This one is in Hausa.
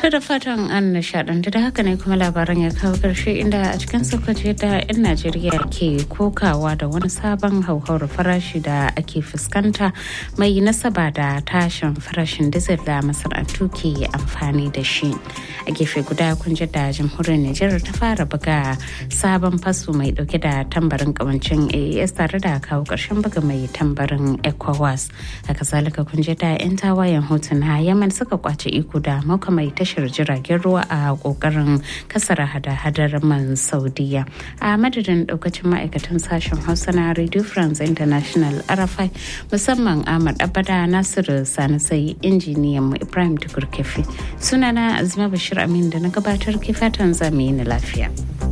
ta da fatan an nishadantu da haka ne kuma labaran ya kawo karshe inda a cikin sokoci da 'yan najeriya ke kokawa da wani sabon hauhawar farashi da ake fuskanta mai nasaba da tashin farashin dizil da masana'antu ke amfani da shi a gefe guda kun da jamhuriyar nijar ta fara buga sabon faso mai dauke da tambarin kawancin aes tare da kawo karshen buga mai tambarin ecowas haka zalika kun da 'yan tawayen hotuna yaman suka kwace iko da mauka mai tashar jiragen ruwa a kokarin kasar hada-hadar man saudiya a madadin daukacin ma'aikatan sashen hausa na radio france international arafai musamman ahmad abada nasiru sani sai injiniyan mu ibrahim tukur kefi sunana azuma bashir amin da na gabatar ke fatan zamu yi lafiya.